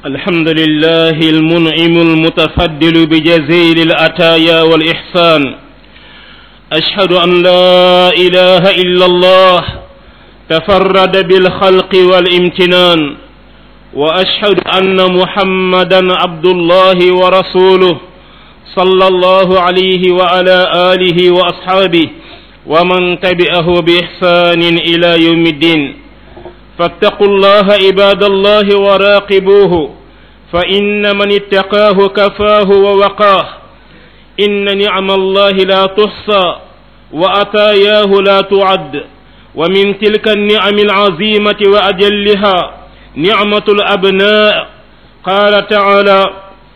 الحمد لله المنعم المتفضل بجزيل الأتايا والإحسان أشهد أن لا إله إلا الله تفرد بالخلق والامتنان وأشهد أن محمدا عبد الله ورسوله صلى الله عليه وعلى آله وأصحابه ومن تبعه بإحسان إلى يوم الدين فاتقوا الله عباد الله وراقبوه فإن من اتقاه كفاه ووقاه إن نعم الله لا تحصى وأتاياه لا تعد ومن تلك النعم العظيمة وأجلها نعمة الأبناء قال تعالى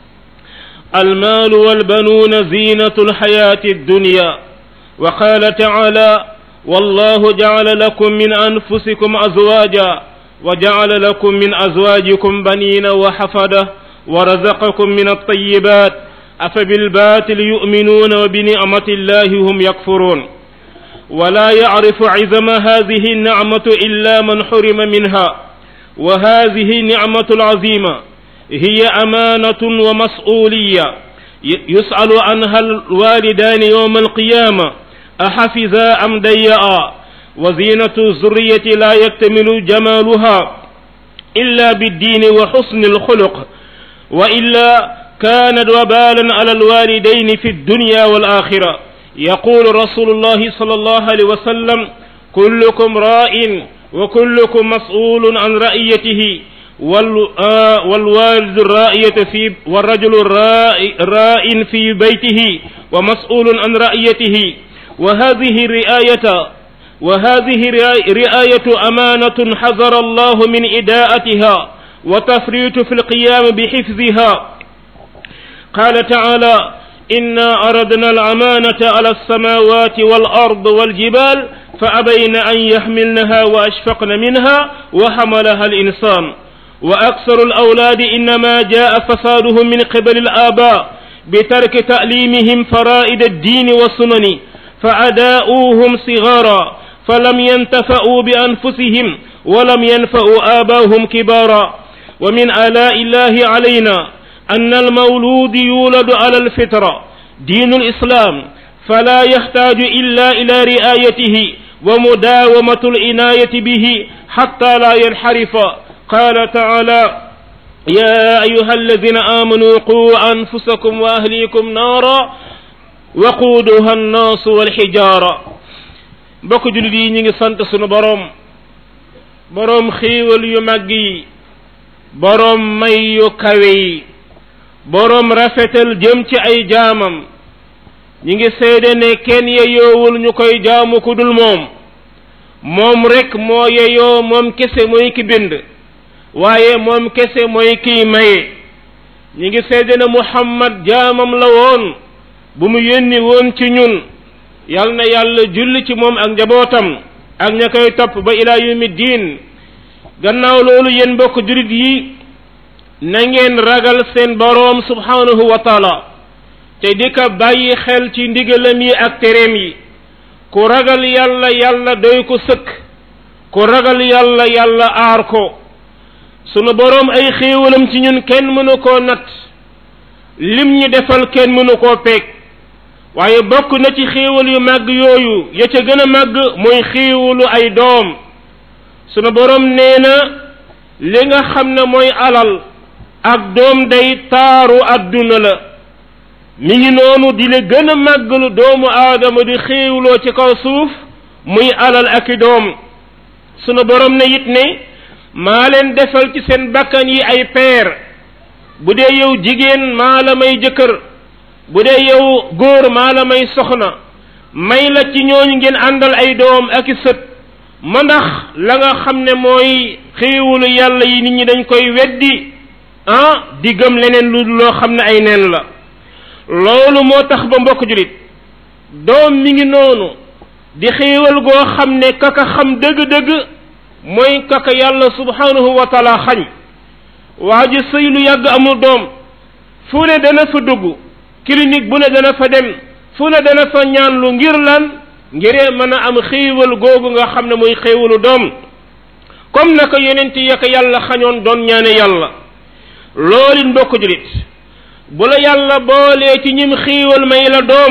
المال والبنون زينة الحياة الدنيا وقال تعالى والله جعل لكم من أنفسكم أزواجا وجعل لكم من أزواجكم بنين وحفدة ورزقكم من الطيبات أفبالباطل يؤمنون وبنعمة الله هم يكفرون ولا يعرف عظم هذه النعمة إلا من حرم منها وهذه نعمة العظيمة هي أمانة ومسؤولية يسأل عنها الوالدان يوم القيامة أحفظا أم ضيعا وزينة الذرية لا يكتمل جمالها إلا بالدين وحسن الخلق وإلا كانت وبالا على الوالدين في الدنيا والآخرة يقول رسول الله صلى الله عليه وسلم كلكم راء وكلكم مسؤول عن رأيته والوالد الرائية في والرجل راء في بيته ومسؤول عن رأيته وهذه الرعاية وهذه رعاية أمانة حذر الله من إداءتها وتفريط في القيام بحفظها قال تعالى إنا أردنا الأمانة على السماوات والأرض والجبال فأبين أن يحملنها وأشفقن منها وحملها الإنسان وأكثر الأولاد إنما جاء فسادهم من قبل الآباء بترك تعليمهم فرائد الدين والسنن فأداؤوهم صغارا فلم ينتفعوا بأنفسهم ولم ينفعوا آباهم كبارا ومن آلاء الله علينا أن المولود يولد على الفطرة دين الإسلام فلا يحتاج إلا إلى رعايته ومداومة العناية به حتى لا ينحرف قال تعالى يا أيها الذين آمنوا قوا أنفسكم وأهليكم نارا waquuduha annaasu walxijaara mbokk jullit yi ñu ngi sant sunu boroom boroom xéewal yu màgg yi boroom may yu kawe yi boroom rafetal jëm ci ay jaamam ñi ngi seede ne kenn yeyoowul ñu koy jaamu ku dul moom moom rekk moo yeyoo moom kese mooy ki bind waaye moom kese mooy kiy maye ñi ngi seede ne muhammad jaamam la woon bu mu yónni woon ci ñun yal na yàlla julli ci moom ak njabootam ak ña koy topp ba ilaa yawmi diin gannaaw loolu yéen mbokk jurit yi na ngeen ragal seen boroom subhanahu wa taala te di ko bàyyi xel ci ndigalam yi ak tereem yi ku ragal yàlla yàlla doy ko sëkk ku ragal yàlla yàlla aar ko sunu boroom ay xéewalam ci ñun kenn mënu koo natt lim ñi defal kenn mënu koo peeg waaye bokk na ci xéewal yu màgg yooyu ya ca gën a màgg mooy xéewalu ay doom sunu boroom nee na li nga xam ne mooy alal ak doom day taaru àdduna la mi ngi noonu di la gën a màgg lu doomu aadama di xéewloo ci kaw suuf muy alal ak i doom sunu boroom ne it ne maa leen defal ci seen bakkan yi ay peer bu dee yow jigéen maa la may jëkkër bu dee yow góor maa la may soxna may la ci ñooñu ngeen àndal ay doom ak i sët ma ndax la nga xam ne mooy xéewalu yàlla yi nit ñi dañ koy weddi ah di gëm leneen lu loo xam ne ay neen la loolu moo tax ba mbokk julit doom mi ngi noonu di xéewal goo xam ne kaka xam dëgg-dëgg mooy kaka yàlla subhanahu wa taala xañ waa ji sëy lu yàgg amul doom fu ne dana fa dugg clinique bu ne dana fa dem fu ne dana fa ñaan lu ngir lan ngiree mën a am xéewal googu nga xam ne muy xéewalu doom comme naka yonent ya ko yàlla xañoon doon ñaane yàlla loolu mbokk julit bu la yàlla boolee ci ñim xiiwal may la doom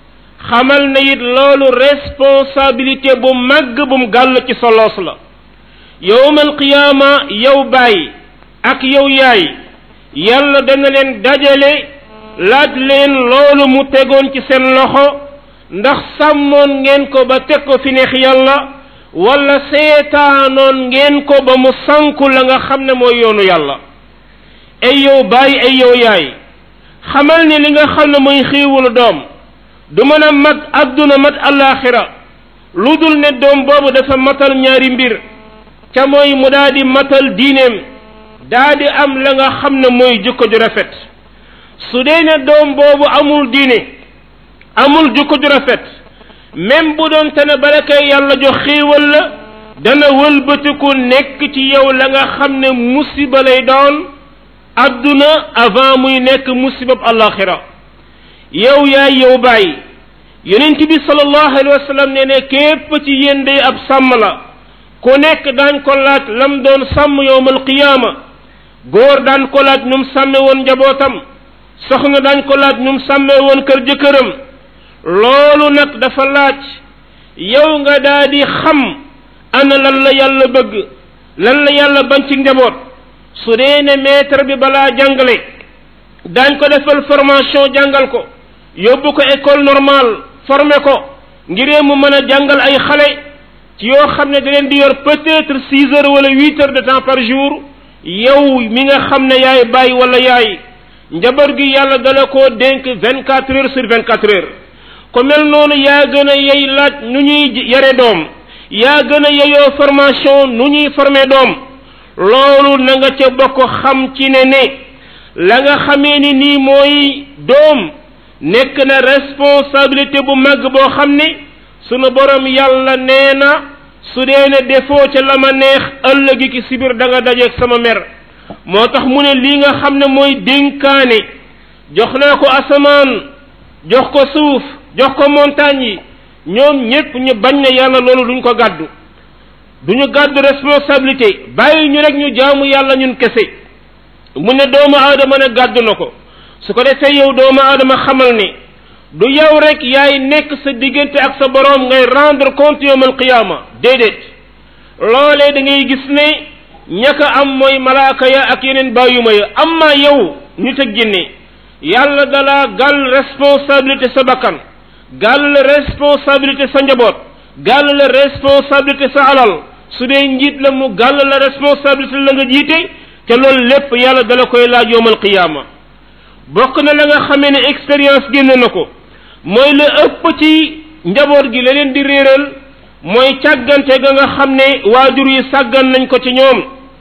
xamal na it loolu responsabilité bu màgg bum gàll ci soloos la yowmal qiyaama yow baay ak yow yaay yàlla dana leen dajale laaj leen loolu mu tegoon ci seen loxo ndax sàmmoon ngeen ko ba teg ko fi neex yàlla wala seetaanoon ngeen ko ba mu sanku la nga xam ne mooy yoonu yàlla ay yow baay ay yow yaay xamal ni li nga xam ne mooy xiiwulu doom du mën a mat adduna mat alaxira lu dul ne doom boobu dafa matal ñaari mbir ca mooy mu daa di matal diineem daa di am la nga xam ne mooy jukko ju rafet su dee ne doom boobu amul diine amul jukko ju rafet même bu doon te ne bala kay yàlla jox xéewal la dana wëlbatiku nekk ci yow la nga xam ne musiba lay doon adduna avant muy nekk musibab alaxira yow yaay yow bàyyi yonent bi sallallahu alayhi wa sallam ne ne képp ci yéen day ab sàmm la ku nekk daañ ko laaj lam doon sàmm yowmal qiyaama góor daan ko laaj num sàmme woon njabootam soxna daañ ko laaj num sàmme woon kër jëkkëram loolu nag dafa laaj yow nga daa di xam ana lan la yàlla bëgg lan la yàlla bañ ci njaboot su dee ne maître bi balaa jàngale daañ ko defal formation jàngal ko yóbbu ko école normale formé ko ngiree mu mën a jàngal ay xale ci yoo xam ne da leen di yor peut-être six heures wala huit heures de temps par jour yow mi nga xam ne yaay bàyyi wala yaay njabar gi yàlla dala koo dénk vingt quatre heures sur vingt quatre heures ko mel noonu yaa gën a yey laaj nu ñuy yare doom yaa gën a yeyoo formation nu ñuy formé doom loolu na nga ca bokk xam ci ne ne la nga xamee ni nii mooy doom nekk na responsabilité bu mag boo xam ne sunu borom yàlla nee na su dee ne defoo ca la ma neex ëllëgi ki sibir da nga dajeeg sama mer moo tax mu ne lii nga xam ne mooy dénkaane jox naa ko asamaan jox ko suuf jox ko montagne yi ñoom ñépp ñu bañ ne yàlla loolu duñ ko gàddu duñu gàddu responsabilité bàyyi ñu rek ñu jaamu yàlla ñun kese mu ne doomu aadama ne gàddu na ko su ko defee yow doomu aadama xamal ne du yow rek yaay nekk sa diggante ak sa boroom ngay rendre compte yawmal qiyaama déedéet loolee da ngay gis ne ñaka am mooy malaaka ya ak yeneen bàyyuma ya amma yow nit ak jinne yàlla dalaa gàll responsabilité sa bakkan gàll responsabilité sa njaboot gàll la responsabilité sa alal su dee njiit la mu gàll la responsabilité la nga jiite te loolu lépp yàlla dala koy laaj yawmal qiyaama bokk na la nga xamee ne expérience génn na ko mooy la ëpp ci njaboot gi la leen di réeral mooy càggante ga nga xam ne waajur yi sàggan nañ ko ci ñoom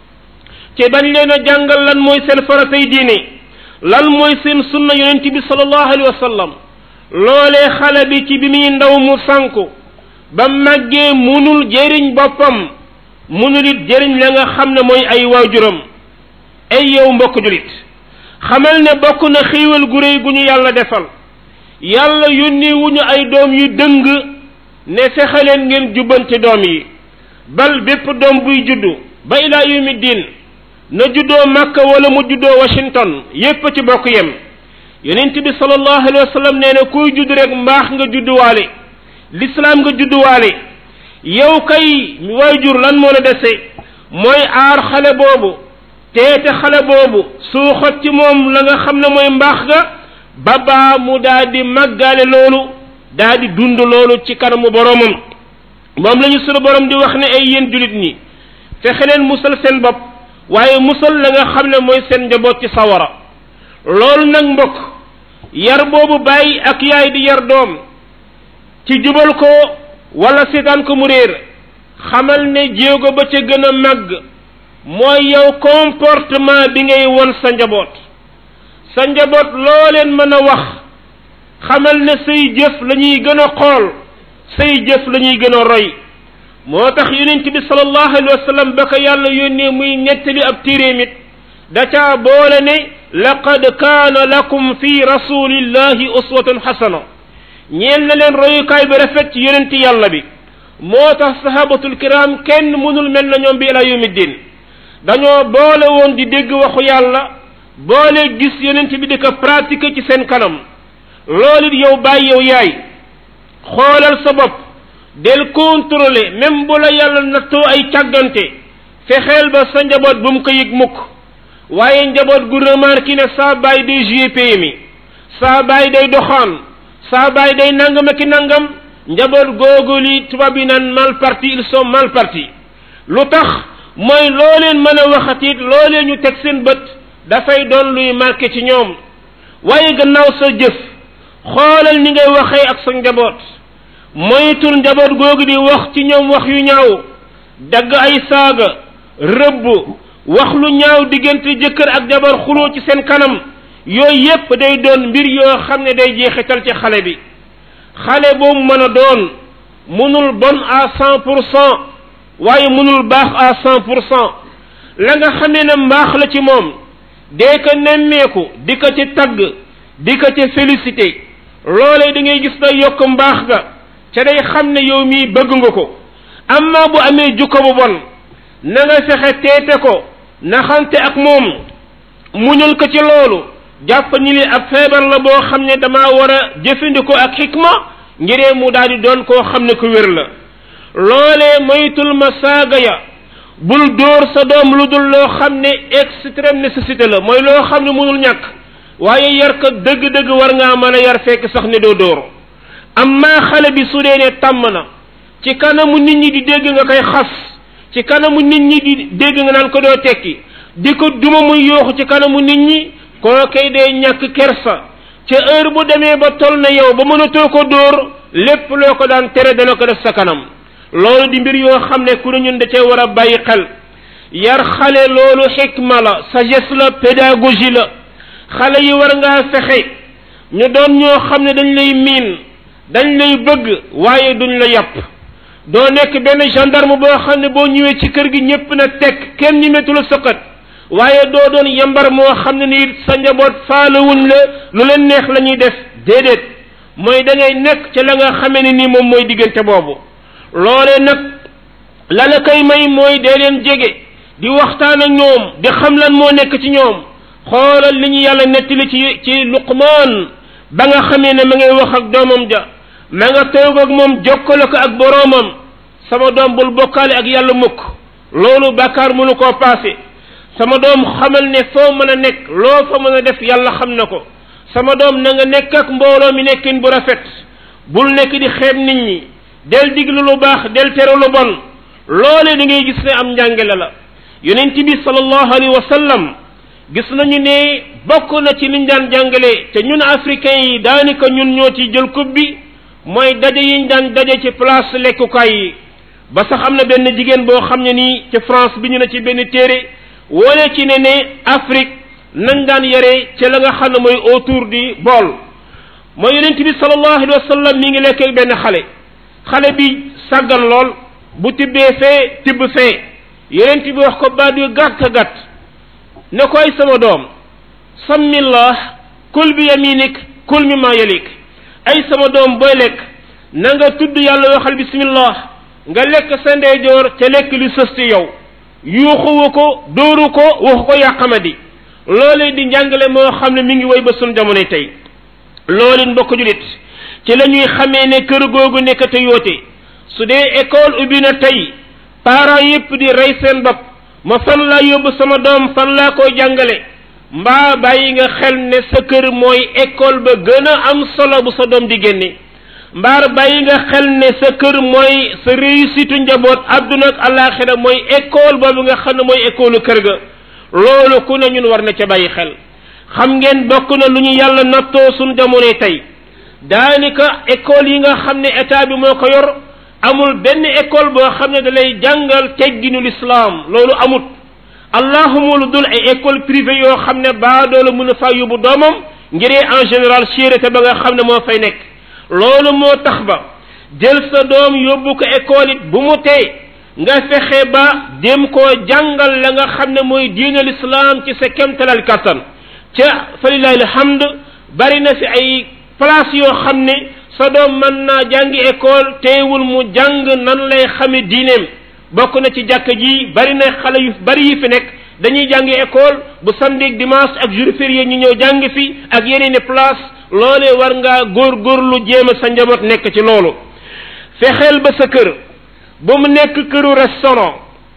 te bañ leen a jàngal lan mooy seen faratay diine lan mooy seen sunna yonent bi sallallahu alayhi wa sallam loolee xale bi ci bi muy ndaw mu sànku ba màggee munul jëriñ boppam munul it jëriñ la nga xam ne mooy ay waajuram ay yow mbokk julit xamal ne bokk na xiiwal gu réy gu ñu yàlla defal yàlla yónni wuñu ay doom yu dëng ne fexe leen ngeen jubbanti doom yi bal bépp doom buy juddu ba ilaa yawmi diin na juddoo Makka wala mu juddoo Washington yépp ci bokk yem yonent bi sallallahu alayhi wa sallam nee na kuy judd rek mbaax nga judduwaale lislaam nga judduwaale yow kay waajur lan moo la dese mooy aar xale boobu teete xale boobu suuxat ci moom la nga xam ne mooy mbaax ga ba baa mu daa di màggaale loolu daa di dund loolu ci kanamu boromam moom la ñu sunu borom di wax ne ay yéen julit ñi fexe leen musal seen bopp waaye musal la nga xam ne mooy seen njaboot ci sawara loolu nag mbokk yar boobu bàyyi ak yaay di yar doom ci jubal ko wala seetaan ko mu réer xamal ne jéego ba ca gën a màgg mooy yow comportement bi ngay won sa njaboot sa njaboot loo leen mën a wax xamal ne say jëf la ñuy gën a xool say jëf la ñuy gën a roy moo tax yonent bi sallallahu alayhi wa sallam ba ko yàlla yónnee muy nettali ab téeréem it da caa boole ne laqad kaana lakum fi rasulillahi uswatun xasana ñeel na leen royukaay bi rafet ci yonent yàlla bi moo tax sahabatul kiram kenn mënul mel na ñoom bi ila yawmi din dañoo boole woon di dégg waxu yàlla boole gis yonent bi di ko pratiquer ci seen kanam loolu it yow bàyyi yow yaay xoolal sa bopp del contrôler même bu la yàlla nattoo ay càggante fexeel ba sa njaboot bu mu ko yëg mukk waaye njaboot gu remarqué ne saa baay day jouer PMI saa baay day doxaan saa baay day nangam ak i nangam njaboot googu li tubaab yi naan mal parti ils sont mal partis lu tax mooy loo leen mën a waxatit loo leen ñu teg seen bët dafay doon luy marqué ci ñoom waaye gannaaw sa jëf xoolal ni ngay waxee ak sa njaboot moytul njaboot googu di wax ci ñoom wax yu ñaaw dagg ay saaga rëbb wax lu ñaaw diggante jëkkër ak jabar xuloo ci seen kanam yooyu yépp day doon mbir yoo xam ne day jeexital ci xale bi xale boobu mën a doon mënul bon à cent pour cent waaye mënul baax à cent pour cent la nga xamee ne mbaax la ci moom dee ko nemmeeku di ko ci tagg di ko ci félicité loolee da ngay gis day yokk mbaax ga ca day xam ne yow mii bëgg nga ko amma bu amee jukko bu bon na nga fexe teete ko naxante ak moom muñul ko ci loolu jàpp ni li ab feebar la boo xam ne dama war a jëfandikoo ak xikma ngiree mu daal di doon koo xam ne ku wér la loolee moytul ma saaga ya bul dóor sa doom lu dul loo xam ne extrême nécessité la mooy loo xam ne mënul ñàkk waaye yar ko dëgg-dëgg war ngaa mën a yar fekk sax ne doo dóor amma xale bi su dee ne tàmm na ci kanamu nit ñi di dégg nga koy xas ci kanamu nit ñi di dégg nga naan ko doo tekki di ko duma muy yooxu ci kanamu nit ñi koo kay dee ñàkk kersa ca heure bu demee ba tol na yow ba mënatoo ko dóor lépp loo ko daan tere dana ko def sa kanam loolu di mbir yoo xam ne ku ne ñun da cee war a bàyyi xel yar xale loolu xikma la sagesse la pédagogie la xale yi war ngaa fexe ñu doon ñoo xam ne dañ lay miin dañ lay bëgg waaye duñ la yàpp doo nekk benn gendarme boo xam ne boo ñëwee ci kër gi ñépp na teg kenn ñi metu la sëqat waaye doo doon yambar moo xam ne ni sa njaboot faalewuñ la lu leen neex la ñuy def déedéet mooy da ngay nekk ca la nga xamee ne ni moom mooy diggante boobu loolee nag la la koy may mooy dee leen jege di waxtaan ak ñoom di xam lan moo nekk ci ñoom xoolal li ñu yàlla nettali ci ci luqmaan ba nga xamee ne ma ngay wax ak doomam ja ma nga toog ak moom jokkale ko ak boroomam sama doom bul bokkaale ak yàlla mukk loolu bàkkaar mënu koo paase sama doom xamal ne foo mën a nekk loo fa mën a def yàlla xam na ko sama doom na nga nekk ak mbooloo mi nekkin bu rafet bul nekk di xeeb nit ñi del diglu lu baax del tere lu bon loole da ngay gis ne am njàngale la yonent bi sallallahu alayhi wa sallam gis nañu ne bokk na ci liñ daan jàngale te ñun africains yi daanaka ñun ñoo ci jël coupe bi mooy daje yiñ daan daje ci place lekkukaay yi ba sax am na benn jigéen boo xam ne nii ci France bi ñu ne ci benn téere wone ci ne ne Afrique nañ daan yare ci la nga xam ne mooy autour du bool mooy yonent bi sallallahu alayhi wa sallam mi ngi lekk ak benn xale xale bi sàggan lool bu tibbee fee tibb fee yonent bi wax ko baat yu gàtt gàtt ne koy sama doom sammillah kul bi yaminik kul mi ma yalik ay sama doom booy lekk na nga tudd yàlla waxal bismillah nga lekk sa ndeyjoor ca lekk li sës ci yow yuuxuwu ko dóoru ko waxu ko yàqamadi loolee di njàngale moo xam ne mi ngi woy ba sun jamonoy tey loolu mbokk julit ci la ñuy xamee ne kër googu nekk te yoote su dee école ubbi na tey parents yépp di rey seen bopp ma fan laa yóbbu sama doom fan laa koy jàngale mbaa bàyyi nga xel ne sa kër mooy école ba gën a am solo bu sa doom di génne mbaar bàyyi nga xel ne sa kër mooy sa réussite njaboot àdduna ak alaxira mooy école boobu nga xam ne mooy école kër ga loolu ku ne ñun war na ca bàyyi xel xam ngeen bokk na lu ñu yàlla nattoo suñ jamonoy tey daanaka école yi nga xam ne état bi moo ko yor amul benn école boo xam ne da lay jàngal tegginu lislaam loolu amut allahuma lu dul ay école privée yoo xam ne baadoola mën a faa yóbbu doomam ngiree en général chérité ba nga xam ne moo fay nekk loolu moo tax ba jël sa doom yóbbu ko école it bu mu tee nga fexe ba dem koo jàngal la nga xam ne mooy diine lislaam ci sa kemtalal kattan ca falilahi alhamd bari na fi ay place yoo xam ne sa doom mën naa jàngi école teewul mu jàng nan lay xame diineem bokk na ci jàkk ji bari na xale yu bari yi fi nekk dañuy jàngi école bu samedi dimanche ak jour férié ñu ñëw jàng fi ak yeneeni place loolee war ngaa góorgóorlu jéem a sa njaboot nekk ci loolu fexeel ba sa kër ba mu nekk këru restaurant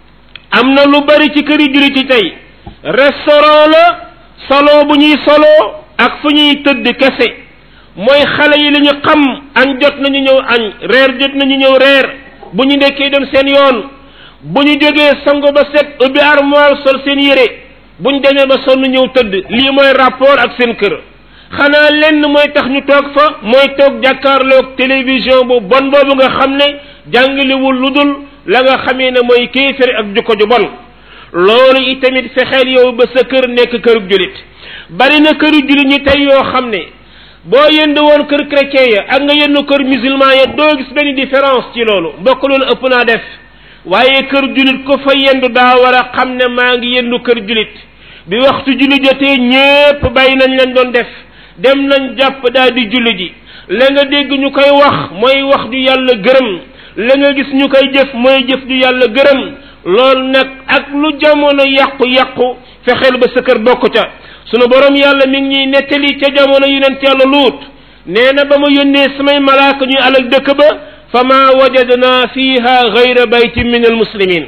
am na lu bari ci këri jullit yi tey restaurant la salon bu ñuy solo ak fu ñuy tëdd kese mooy xale yi li ñu xam añ jot nañu ñëw añ reer jot nañu ñëw reer bu ñu ndekkee dem seen yoon bu ñu jógee sango ba set ubbi armoire sol seen yére bu ñu demee ba sonn ñëw tëdd lii mooy rapport ak seen kër xanaa lenn mooy tax ñu toog fa mooy toog jàkkaarloog télévision bu bon boobu nga xam ne jàngaliwul lu dul la nga xamee ne mooy kéefér ak jukko ju bon loolu itamit fexeel yow ba sa kër nekk kërug julit bari na këru julit ñi tey yoo xam ne boo yënd woon kër chrétien ya ak nga yënd kër musulman ya doo gis benn différence ci loolu mbokk loolu ëpp naa def waaye kër julit ko fa yendu daa war a xam ne maa ngi yendu kër julit bi waxtu julli jotee ñépp bàyyi nañ lañ doon def dem nañ jàpp daal di julli ji la nga dégg ñu koy wax mooy wax ju yàlla gërëm la nga gis ñu koy jëf mooy jëf ju yàlla gërëm loolu nag ak lu jamono yàqu-yàqu fexeel ba sa kër bokk ca sunu borom yàlla mi ngi ñuy nettali ca jamono yonent yàlla luut nee na ba ma yónnee samay malaaka ñuy alak dëkk ba fa ma wajadna fiha gayra baytin min almuslimin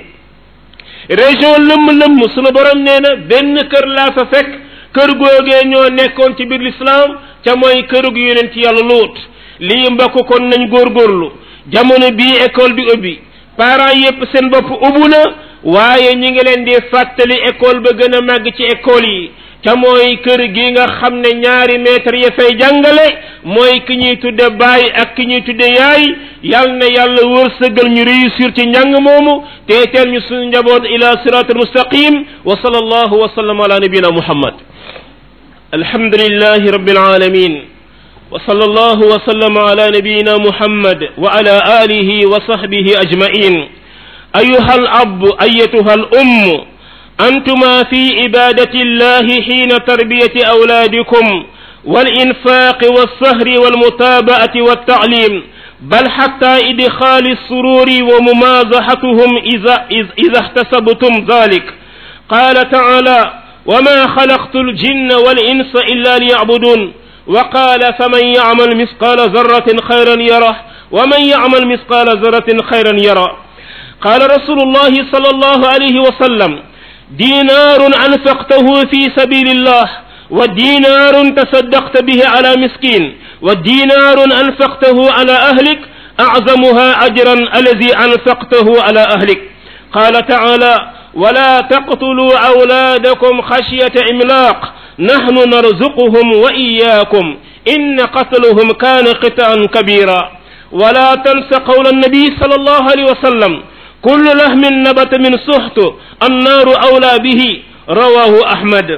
région lëmm-lëmm sunu borom nee na benn kër laa fa fekk kër googee ñoo nekkoon ci biir lislaam ca mooy kërug yonent yàlla luut lii mbokk kon nañ góorgóorlu jamono bii école bi ubbi parents yépp seen bopp ubbu na waaye ñi ngi leen di fàttali école ba gën a màgg ci école yi ca mooy kër gi nga xam ne ñaari maître ya fay jàngale mooy ki ñuy tudde baay ak ki ñuy tudde yaay yal na yàlla wërsëgal ñu réussir ci njàng moomu te teel ñu suñu njaboot ila siratul mustaqim wa sallallahu wa sallam ala nabina muhammad alhamdulillahi rabbil alamin وصلى الله وسلم على نبينا محمد وعلى آله وصحبه أجمعين أيها الأب أيتها الأم أنتما في عبادة الله حين تربية أولادكم والإنفاق والسهر والمتابعة والتعليم بل حتى إدخال السرور وممازحتهم إذا, إذا احتسبتم ذلك قال تعالى وما خلقت الجن والإنس إلا ليعبدون وقال فمن يعمل مثقال ذرة خيرا يره ومن يعمل مثقال ذرة خيرا يره قال رسول الله صلى الله عليه وسلم دينار أنفقته في سبيل الله ودينار تصدقت به على مسكين ودينار أنفقته على أهلك أعظمها أجرا الذي أنفقته على أهلك قال تعالى ولا تقتلوا أولادكم خشية إملاق نحن نرزقهم وإياكم إن قتلهم كان قطعا كبيرا ولا تنس قول النبي صلى الله عليه وسلم كل لحم نبت من سحت النار أولى به رواه أحمد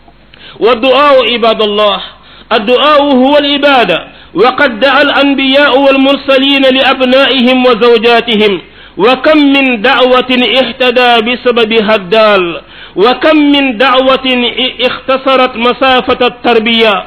والدعاء عباد الله الدعاء هو العبادة وقد دعا الأنبياء والمرسلين لأبنائهم وزوجاتهم وكم من دعوة اهتدى بسببها الدال وكم من دعوة اختصرت مسافة التربية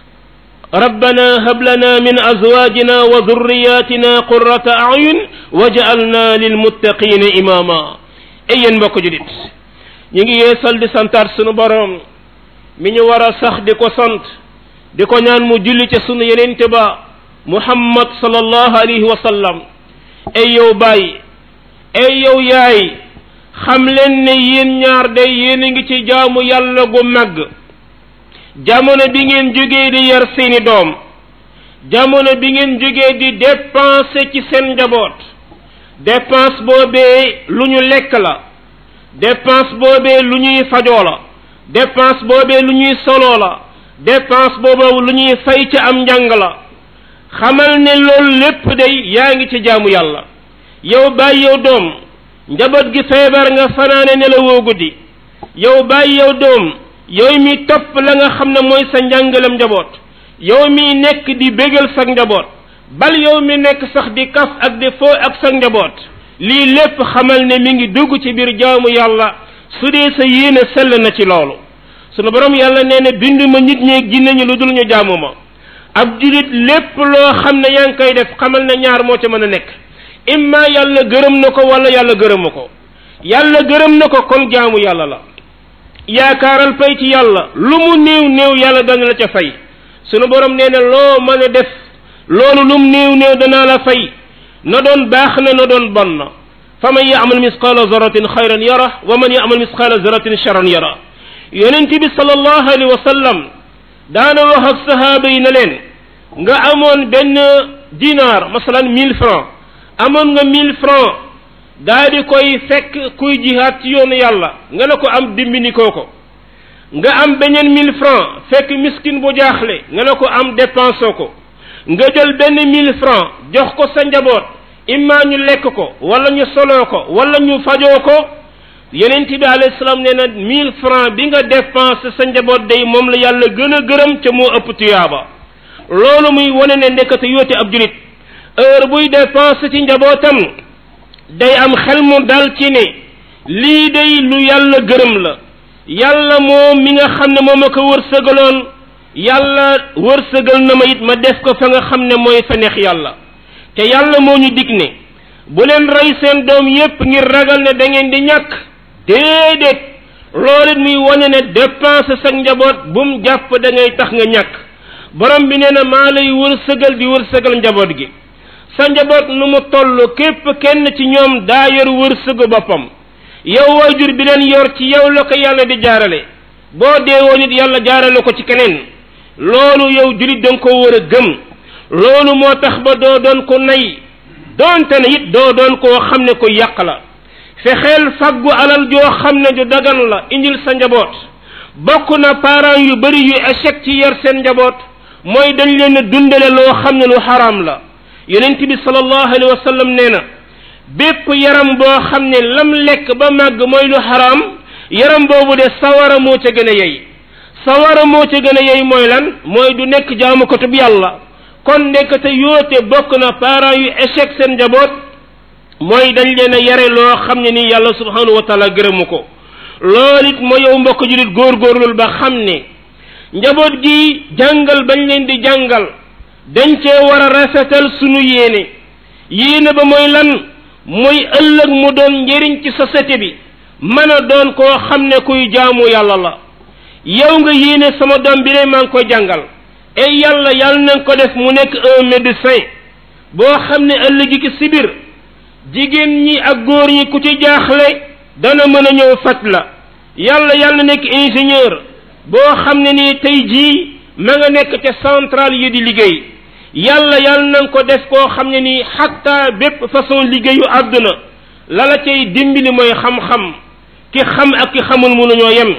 ربنا هب لنا من أزواجنا وذرياتنا قرة أعين وجعلنا للمتقين إماما أي mbokk julit ñi ngi yeesal di santaat sunu borom mi ñu war a sax di ko sant di ko ñaan mu julli ca sunu yenente ba muhammad sallallahu alayhi wa sallam ay yow baay ay yow yaay xam leen ne yéen ñaar day yéen a ngi ci jaamu yàlla gu màgg jamono bi ngeen jógee di yar seeni doom jamono bi ngeen jógee di dépenser ci seen njaboot dépense boobee lu ñu lekk la dépense boobee lu ñuy fajoo la dépense boobee lu ñuy soloo la dépense boobee lu ñuy fay ci am njàng la xamal ne loolu lépp day yaa ngi ci jaamu yàlla yow bàyyi yow doom njaboot gi feebar nga fanaane nelawoo guddi yow bàyyi yow doom yow mi topp la nga xam ne mooy sa njàngalam njaboot yow mi nekk di bégal sa njaboot bal yow mi nekk sax di kaf ak di foo ak sa njaboot lii lépp xamal ne mi ngi dugg ci biir jaamu yàlla su dee sa yéene sell na ci loolu sunu borom yàlla nee na bindu ma nit ñeeg jinne ñi lu dul ñu jaamu ma ab julit lépp loo xam ne yaa ngi koy def xamal ne ñaar moo ca mën a nekk imma yàlla gërëm na ko wala yàlla gërëmu ko yàlla gërëm na ko kon jaamu yàlla la yaakaaral pay ci yàlla lu mu néew néew yàlla dana la ca fay sunu borom nee na loo mën a def loolu lum néew néew danaa la fay na doon baax na na doon bon na fa man yaamal misqaala zaratin xayran yara wa man yaamal misqaala zaratin charan yara yonent bi sallallahu alayhi wa sallam daana wax ak sahaaba yi ne leen nga amoon benn dinar masalan mille francs amoon nga mille francs daa di koy fekk kuy jihaat ci yoonu yàlla nga ne ko am dimbini koo ko nga am beneen mille francs fekk miskin bu jaaxle nga ne ko am dépensé ko nga jël benn mille francs jox ko sa njaboot imma ñu lekk ko wala ñu soloo ko wala ñu fajoo ko yeneen bi alayhi salaam nee na mille francs bi nga dépensé sa njaboot day moom la yàlla gën a gërëm ca moo ëpp tuyaaba loolu muy wane ne ndekete yóote ab julit heure buy dépensé ci njabootam day am xel mu dal ci ne lii day lu yàlla gërëm la yàlla moom mi nga xam ne moom a ko wërsëgaloon yàlla wërsëgal na ma it ma def ko fa nga xam ne mooy fa neex yàlla te yàlla moo ñu dig ne bu leen rey seen doom yépp ngir ragal ne da ngeen di ñàkk déedéet loolu it muy wane ne dépense sa njaboot bu mu jàpp da ngay tax nga ñàkk borom bi nee na maa lay wërsëgal di wërsëgal njaboot gi sa njaboot nu mu toll képp kenn ci ñoom daa yor wërsëgu boppam yow waajur bi leen yor ci yow la ko yàlla di jaarale boo deewoo nit yàlla jaarale ko ci keneen loolu yow julit da nga ko war a gëm loolu moo tax ba doo doon ko nay doonte ne it doo doon koo xam ne ko yàq la fexeel faggu alal joo xam ne ju dagan la indil sa njaboot bokk na parents yu bari yu échec ci yar seen njaboot mooy dañ leen a dundale loo xam ne lu xaraam la yonent bi sallallahu alayhi wa sallam nee na bépp yaram boo xam ne lam lekk ba màgg mooy lu xaraam yaram boobu de sawara moo ca gën a yey sawara moo ca gën a yey mooy lan mooy du nekk jaamukatu bi yàlla kon nekkate yoote bokk na parents yu échec seen njaboot mooy dañ leen a yare loo xam ne ni yàlla subhanahu wa taala gërëmu ko loolu it moo yow mbokk julit góorgóorlul ba xam ne njaboot gi jàngal bañ leen di jàngal dañ cee war a rafetal sunu yéene yéene ba mooy lan mooy ëllëg mu doon njëriñ ci société bi mën a doon koo xam ne kuy jaamu yàlla la yow nga yéene sama doom bi ne maa ngi koy jàngal et yàlla yàlla na ko def mu nekk un médecin boo xam ne ëllëg ki si biir jigéen ñi ak góor ñi ku ci jaaxle dana mën a ñëw faj la yàlla yàlla nekk ingénieur boo xam ne nii tey jii ma nga nekk ca centrale yi di liggéey yàlla yàlla na ko def koo xam ne nii xatta bépp façon liggéeyu àdduna la la cay dimbali mooy xam-xam ki xam ak ki xamul mënuñoo yem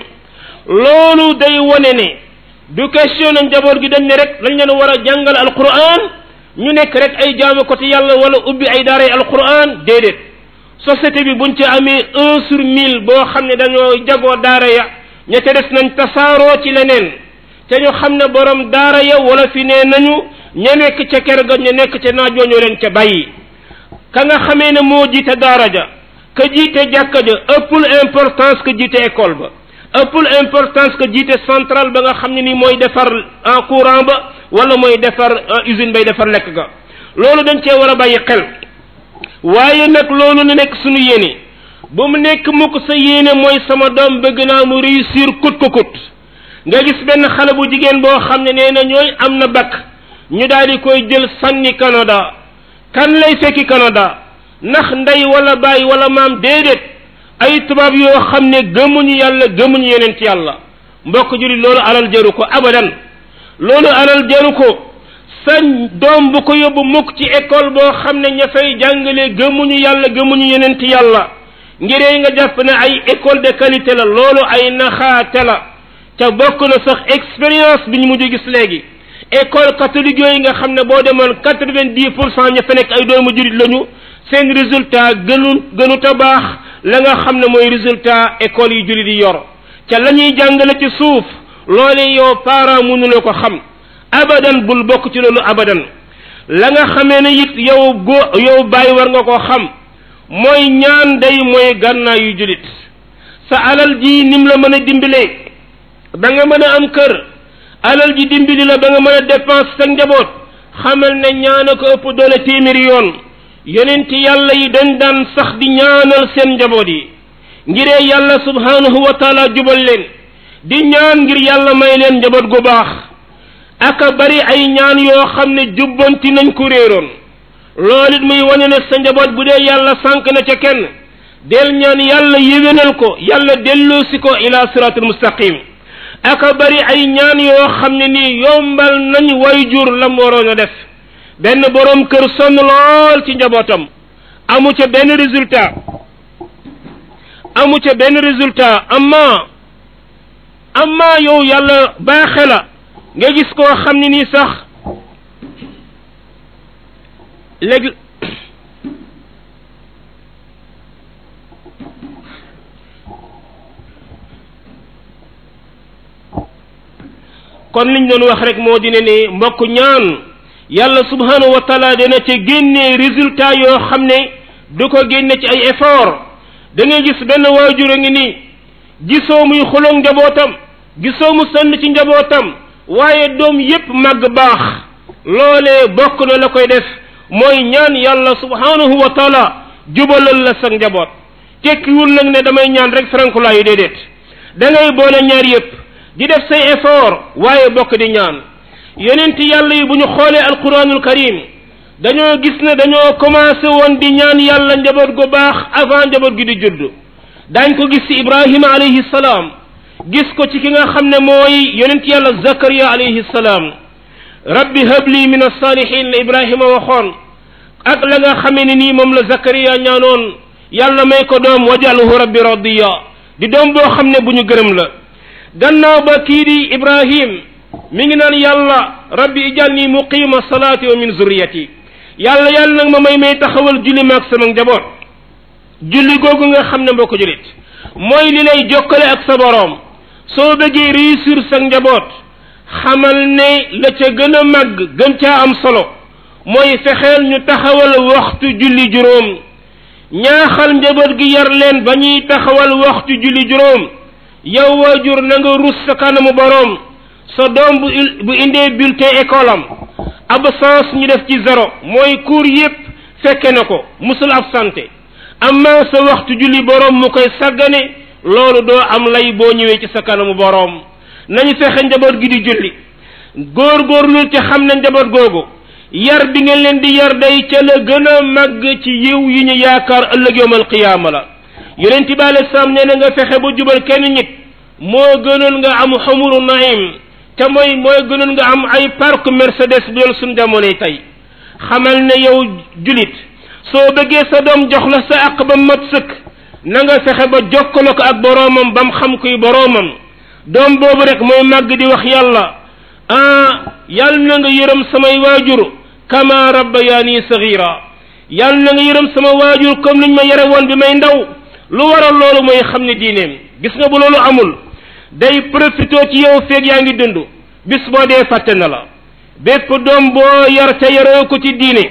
loolu day wone ne du question na njaboot gi dañ ne rek lañ leen war a jàngal alquran ñu nekk rek ay jaamu ko te yàlla wala ubbi ay daaray alquran déedéet société bi buñ ci amee un sur mille boo xam ne dañoo jagoo daara ya ña ca des nañ tasaaroo ci leneen te ñu xam ne borom daara ya wala fi nee nañu ña nekk ca kër ga ña nekk ca naajoo ñoo leen ca bàyyi ka nga xamee ne moo jiite daara ja ka jiite jàkka ja ëppul importance que jiite école ba ëppul importance que jiite centrale ba nga xam ne ni mooy defar en courant ba wala mooy defar usine bay defar lekk ga loolu dañ cee war a bàyyi xel waaye nag loolu na nekk suñu yéene bu mu nekk mukk sa yéene mooy sama doom bëgg naa mu réussir kut ko kut nga gis benn xale bu jigéen boo xam ne nee na ñooy am na bac ñu daal di koy jël sànni Canada kan lay fekki Canada ndax ndey wala baay wala maam déedéet ay tubaab yoo xam ne gëmuñu yàlla gëmuñu yeneen ci yàlla mbokk jullit loolu alal jaru ko abadan loolu alal jaru ko sa doom bu ko yóbbu mukk ci école boo xam ne ña fay jàngale gëmuñu yàlla gëmuñu yeneen ci yàlla ngiree nga jàpp ne ay école de qualité la loolu ay naxaate la ca bokk na sax expérience bi ñu mujj gis léegi école catholique yooyu nga xam ne boo demoon quatre vingt dix pour cent ña fa nekk ay doomu jurit lañu seen résultat gënu gënu ta baax la nga xam ne mooy résultat école yi jurit yi yor ca la ñuy jàngale ci suuf loole yow parent mënuloo ko xam abadan bul bokk ci loolu abadan la nga xamee ne it yow go yow bàyyi war nga koo xam mooy ñaan day mooy gànnaa yu julit sa alal ji nim la mën a dimbalee ba nga mën a am kër alal ji dimbali la ba nga mën a dépense sa njaboot xamal ne ñaana ko ëpp doole téeméeri yoon yonenti yàlla yi dañ daan sax di ñaanal seen njaboot yi ngiree yàlla subhanahu wa taala jubal leen di ñaan ngir yàlla may leen njaboot gu baax aka bari ay ñaan yoo xam ne jubbanti nañ ko réeroon loolu it muy wane ne sa njaboot bu dee yàlla sànq na ca kenn del ñaan yàlla yéwénal ko yàlla delloosi ko ila siratul mustaqim aka bari ay ñaan yoo xam ne nii yombal nañ way jur lam waroon a def benn boroom kër sonn lool ci njabootam amu ca benn résultat amu ca benn résultat amma amma yow yàlla baaxe la nga gis koo xam ne nii sax léegi kon liñ doon wax rek moo di ne ne mbokk ñaan yàlla subhanahu wa taala dana ca génnee résultat yoo xam ne du ko génne ci ay effort da ngay gis benn waajur a ngi nii gisoo muy xuloog njabootam gisoo mu sonn ci njabootam waaye doom yépp màgg baax loolee bokk na la koy def mooy ñaan yàlla subhanahu wa taala jubalal la sa njaboot tekkiwul nag ne damay ñaan rek frankulaayu déedéet da ngay boole ñaar yépp di def say effort waaye bokk di ñaan yonent yàlla yi bu ñu xoolee alquranul karim dañoo gis ne dañoo commencé woon di ñaan yàlla njaboot gu baax avant njaboot gi di judd daañ ko gis ci ibrahima alayhi salaam gis ko ci ki nga xam ne mooy yonent yàlla zakariya alayhi salaam rabbi habli min alsalihin la ibrahima waxoon ak la nga xamee ne nii moom la zakariya ñaanoon yàlla may ko doom wajalhu rabbi radiya di doom boo xam ne bu ñu gërëm la gannaaw ba kii di ibrahim mi ngi naan yàlla rabbi ijalni muqima salaati wa min zurriyati yàlla yàlla nag ma may may taxawal julli maag sama njaboot julli googu nga xam ne mbokk julit mooy li lay jokkale ak sa boroom soo bëggee réussir sa njaboot xamal ne la ca gën a màgg gën caa am solo mooy fexeel ñu taxawal waxtu julli juróom ñaaxal njaboot gi yar leen ba ñuy taxawal waxtu julli juróom yow waajur na nga rus sa kanamu boroom sa doom bu bu indee bulletin école am absence ñu def ci zéro mooy cours yépp fekke na ko musul absenté amma sa waxtu julli boroom mu koy sàggane loolu doo am lay boo ñëwee ci sa kanamu boroom nañu fexe njaboot gi di julli góor-góorlu te xam ne njaboot googu yar bi ngeen leen di yar day ca la gën a màgg ci yiw yi ñu yaakaar ëllëg yowmal qiyaama la yonent bi alei salaam nee na nga fexe ba jubal kenn nit moo gënoon nga am xumuru naim te mooy mooy gënoon nga am ay parc mercedes bu doon suñ jamonoy tey xamal ne yow julit soo bëggee sa doom jox la sa àq ba mat sëkk na nga fexe ba jokkalo ko ak boroomam ba mu xam kuy boroomam doom boobu rek mooy màgg di wax yàlla ah yàlla na nga yërëm samay waajur kama rabbayaani sagira yàlla na nga yërëm sama waajur comme niñ ma yare woon bi may ndaw lu waral loolu mooy xam ne diineem gis nga bu loolu amul day profité ci yow feeg yaa ngi dund bis boo dee fàtte na la bépp doom boo yar te yaroo ko ci diine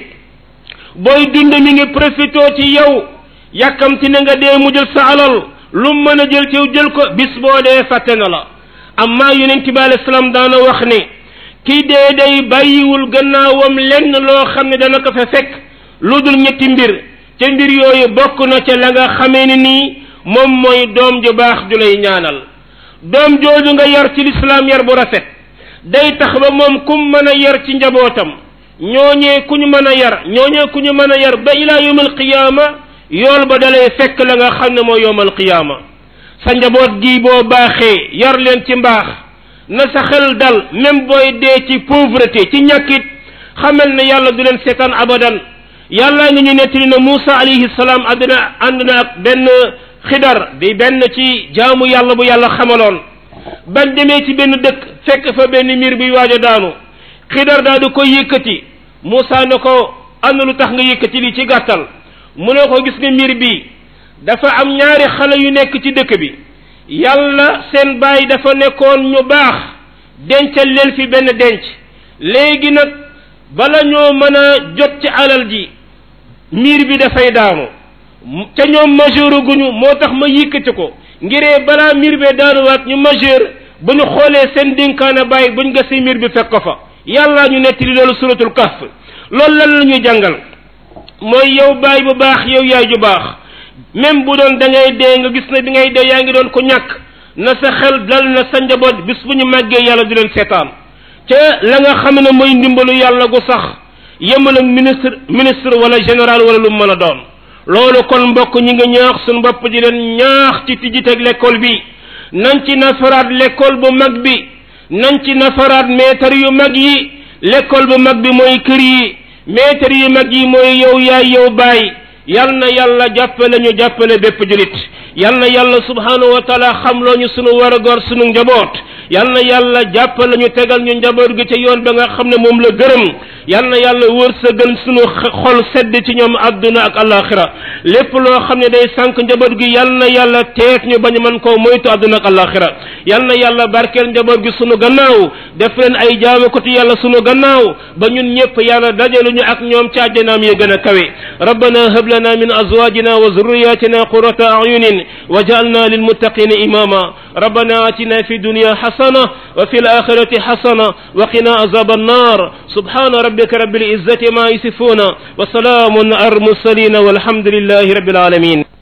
booy dund mi ngi profité ci yow yàkkamti na nga dee mu jël sa alal lu mën a jël ci yow jël ko bis boo dee fàtte na la amma yonent bi alayhi salaam daana wax ne kii dee day bàyyiwul gannaawam lenn loo xam ne dana ko fa fekk lu dul ñetti mbir ca mbir yooyu bokk na ca la nga xamee ni nii moom mooy doom ju baax ju lay ñaanal doom jooju nga yar ci lislaam yar bu rafet day tax ba moom kum mën a yar ci njabootam ñooñee ku ñu mën a yar ñooñee ku ñu mën a yar ba ilaa yawmal qiyaama yool ba dalay fekk la nga xam ne mooy yawmal qiyaama sa njaboot gi boo baaxee yar leen ci mbaax na sa xel dal même booy dee ci pauvreté ci ñàkkit xamal ne yàlla du leen seetaan abadan yàlla ngi ñu nettali na Muusa alayhi salaam àddina ànd na ak benn xidar di benn ci jaamu yàlla bu yàlla xamaloon bañ demee ci benn dëkk fekk fa benn miir buy waaj a daanu xidar daal di koy yëkkati Muusa ne ko am na lu tax nga yëkkati li ci gàttal mu ne ko gis nga miir bi dafa am ñaari xale yu nekk ci dëkk bi yàlla seen baay dafa nekkoon ñu baax dencal leen fi benn denc léegi nag bala ñoo mën a jot ci alal ji miir bi dafay daanu ca ñoom majeur guñu moo tax ma yëkkati ko ngiree balaa miir bee daanuwaat ñu majeur bu ñu xoolee seen dénkaana bàyyi buñ gasee miir bi fekk ko fa yàlla ñu nettali loolu suratul kahf loolu lan la ñuy jàngal mooy yow baay bu baax yow yaay ju baax même bu doon da ngay dee nga gis ne bi ngay dee yaa ngi doon ko ñàkk na sa xel dal na sa njaboot bis bu ñu màggee yàlla du leen seetaan te la nga xam ne mooy ndimbalu yàlla gu sax yemal ak ministre ministre wala général wala lu mën a doon loolu kon mbokk ñi nga ñaax suñu bopp di leen ñaax ci tijjiteeg l'école bi nañ ci nafaraat l'école bu mag bi nañ ci nafaraat maître yu mag yi l'école bu mag bi mooy kër yi maître yu mag yi mooy yow yaay yow baay yal na yàlla jàppale ñu jàppale bépp julit yal na yàlla subhanahu wa taala xamloo ñu sunu war a gor sunu njaboot yal na yàlla jàppale ñu tegal ñu njaboot gi ca yoon ba nga xam ne moom la gërëm yal na yàlla wërsëgal sunu xol sedd ci ñoom àdduna ak alaxira lépp loo xam ne day sànq njaboot gi yal na yàlla teet ñu bañ man koo moytu àdduna ak alaxira yal na yàlla barkeel njaboot gi sunu gannaaw def leen ay jaamukati yàlla sunu gannaaw ba ñun ñëpp yàlla dajalu ñu ak ñoom ca àjjanaam yi gën a kawe rabbana hab lana min azwajina wa zurriyatina qurrata a'yunin waj'alna lilmuttaqina imama rabbana atina fi dunya hasana wa fil akhirati hasana wa qina azab an-nar subhana rabbika rabbil izzati ma yasifuna wa salamun al mursalin walhamdulillahi rabbil alamin